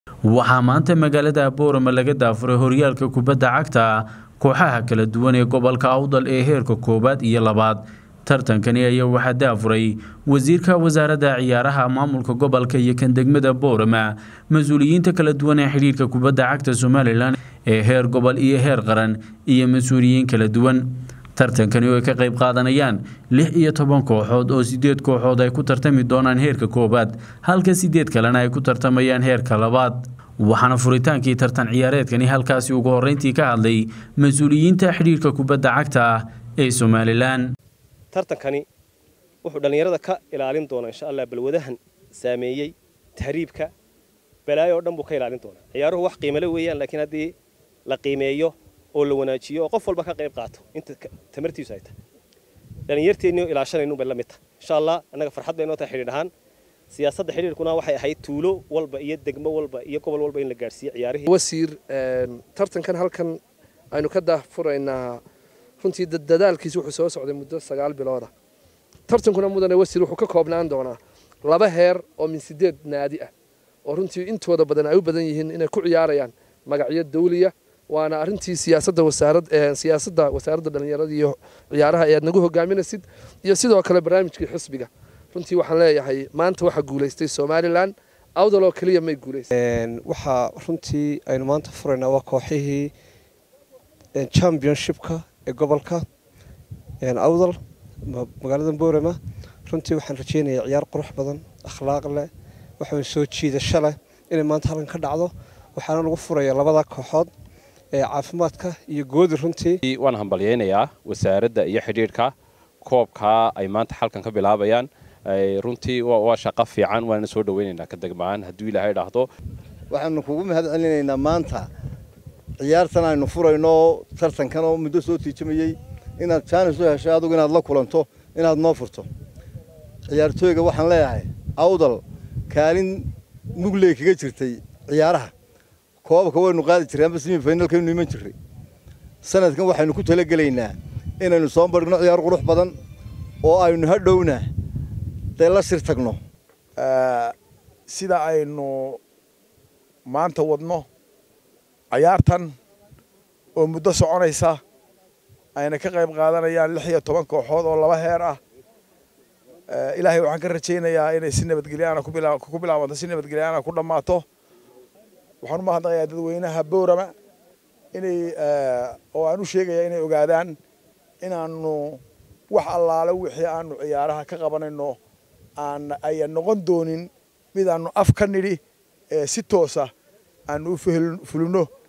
waxaa maanta magaalada boorama laga daafuray horyaalka kubadda cagta kooxaha kala duwan ee gobolka awdal ee heerka koowaad iyo labaad tartankani ayaa waxaa daafuray wasiirka wasaaradda ciyaaraha maamulka gobolka iyo kan degmada boorama mas-uuliyiinta kala duwan ee xidhiirka kubadda cagta somalilan ee heer gobol iyo heer qaran iyo mas-uuliyiin kala duwan tartankani oo ay ka qayb qaadanayaan lix iyo toban kooxood oo sideed kooxood ay ku tartami doonaan heerka koowaad halka sideed kalena ay ku tartamayaan heerka labaad waxaana furitaankii tartan ciyaareedkani halkaasi ugu horreyntii ka hadlay mas-uuliyiinta xidhiirka kubadda cagta ee somalilan tartankani wuxuu dhallinyarada ka ilaalin doonaa insha allah balwadahan saameeyey tahriibka balaayo oo dhan buu ka ilaalin doonaa ciyaaruhu wax qiimale weeyaan laakiin haddii la qiimeeyo oo la wanaajiyo oo qof walba ka qayb qaato inta tamartiisu ay tahay dhallinyarteennii oo ilaashanaynu bay la mid tahay insha allah annaga farxad bay noo tahay xidhiir ahaan siyaasadda xidhiirkuna waxay ahayd tuulo walba iyo degmo walba iyo gobol walba in la gaadhsiiyo ciyaarihii wasiir tartankan halkan aynu ka daafuraynaa runtii dadaalkiisa wuxuu soo socday muddo sagaal bilooda tartankuna mudane wasiir wuxuu ka koobnaan doonaa laba heer oo min sideed naadi ah oo runtii intooda badan ay u badan yihiin inay ku ciyaarayaan magacyo dawliya waana arrintii siyaasadda wasaarad siyaasadda wasaaradda dhallinyarada iyo ciyaaraha ee aad nagu hogaaminaysid iyo sidoo kale barnaamijkii xisbiga runtii waxaan leeyahay maanta waxaa guulaystay somalilan awdal oo keliya may guulaystay waxaa runtii aynu maanta furaynaa waa kooxihii championshipka ee gobolka awdal magaalada boorama runtii waxaan rajeynayaa ciyaar qurux badan akhlaaq leh waxaan soo jiidasho leh inay maanta halkan ka dhacdo waxaana lagu furaya labada kooxood ee caafimaadka iyo goodi runtii waan hambalyaynayaa wasaaradda iyo xidhiidhka koobkaa ay maanta halkan ka bilaabayaan runtii waa shaqo fiican waana soo dhaweynaynaa ka degmaan hadduu ilaahay dhaahdo waxaanu kugu mahad celinaynaa maanta ciyaartan aynu furayno tartankan oo muddo soo tiijamayey inaad jaanis u heshay adugu inaad la kulanto inaad noo furto ciyaartooyga waxaan leeyahay awdal kaalin mugley kaga jirtay ciyaaraha koobabka waynu qaadi jirray amba simi finalkaynu iman jirray sanadkan waxaynu ku talagelaynaa inaynu soo marhigno ciyaar qurux badan oo aynu hadhowna dee la sir tagno sida aynu maanta wadno cayaartan oo muddo soconaysa ayna ka qayb qaadanayaan lix iyo toban kooxood oo laba heer ah ilaahay waxaan ka rajaynayaa inay si nabadgelyaana ku bilaabanto si nabadgelyaana ku dhammaato waxaan u mahadnaqayaa dadweynaha boorama inay oo aan u sheegayaa inay ogaadaan inaanu wax allaale wixii aanu ciyaaraha ka qabanayno aan ayan noqon doonin mid aanu af ka nidhi si toosa aanu u fulino